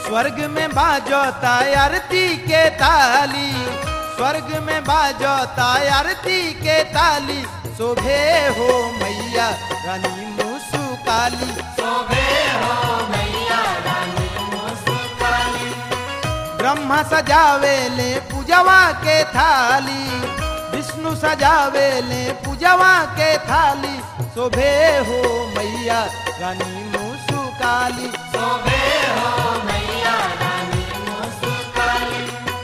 स्वर्ग में बाजोता आरती के ताली स्वर्ग में बाजोता आरती के ताली शोभे हो मैया रानी मुसु काली शोभे हो मैया रानी मुस्काली ब्रह्मा सजावे ले पूजवा के थाली विष्णु सजावे ले पूजवा के थाली शोभे हो मैया रानी मुसु काली शोभे हो मैया रानी मुस्काली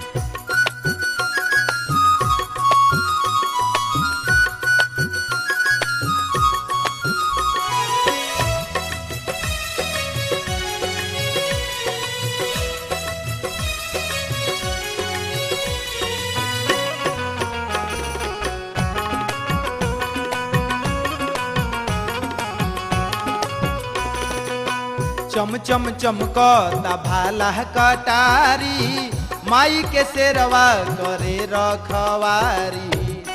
चम चम चमकता भाला कटारी माई के शेरवा करे रखवारी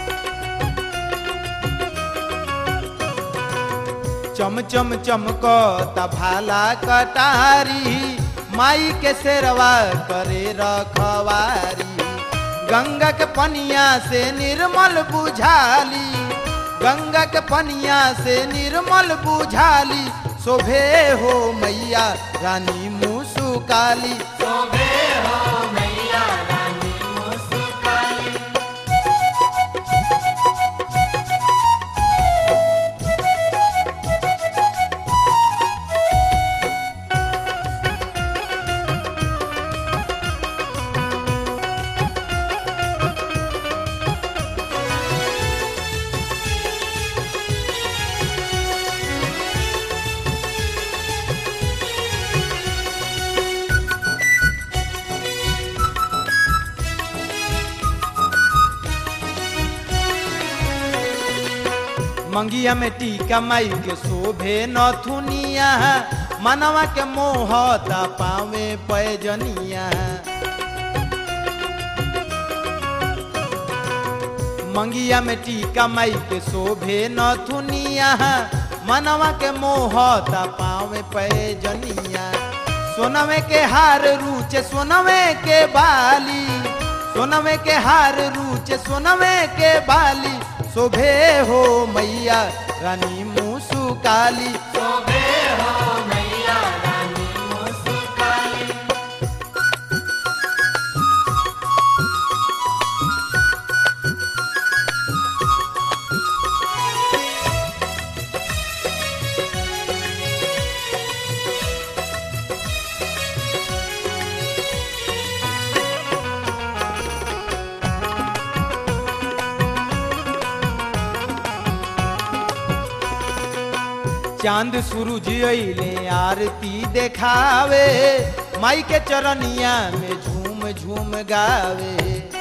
चम चम चमकता भाला कटारी माई के शेरवा करे रखवारी गंगा के पनिया से निर्मल बुझाली गंगा के पनिया से निर्मल बुझाली शोभे हो मैया रानी मुसु काली शोभे हो मैया रानी मुस्काली मंगिया में टीका माई के शोभे नथुनिया मनवा के मोहता पावे पैजनिया मंगिया में टीका माई के शोभे नथुनिया मनवा के मोहता पावे पैजनिया सोनवे के हार रूचे सोनवे के बाली सोनवे के हार रूचे सोनवे के बाली शोभे हो मैया रानी मुसु काली शोभे हो मैया रानी मुस्काली चांद सूरज अइले आरती देखावे माई के चरनिया में झूम झूम गावे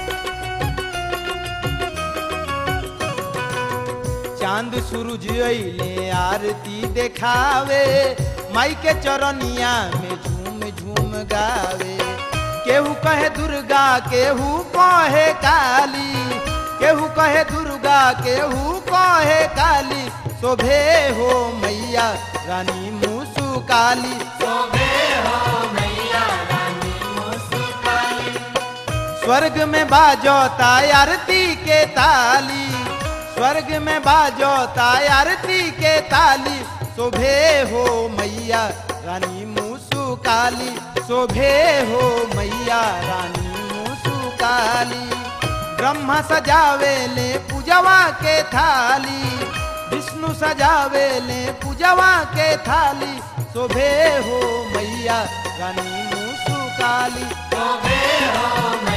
चांद सूरज अइले आरती देखावे माई के चरनिया में झूम झूम गावे केहू कहे दुर्गा केहू कहे काली केहू कहे दुर्गा केहू कहे काली शोभे हो मैया रानी मुसु काली शोभे हो मैया रानी मुस्काली स्वर्ग में बाजोता आरती के ताली स्वर्ग में बाजोता आरती के ताली शोभे हो मैया रानी मुसु काली शोभे हो मैया रानी मुसु काली ब्रह्मा सजावे ले पूजवा के थाली विष्णु सजावे ले पूजवा के थाली शोभे हो मैया रानी मुसु काली शोभे हो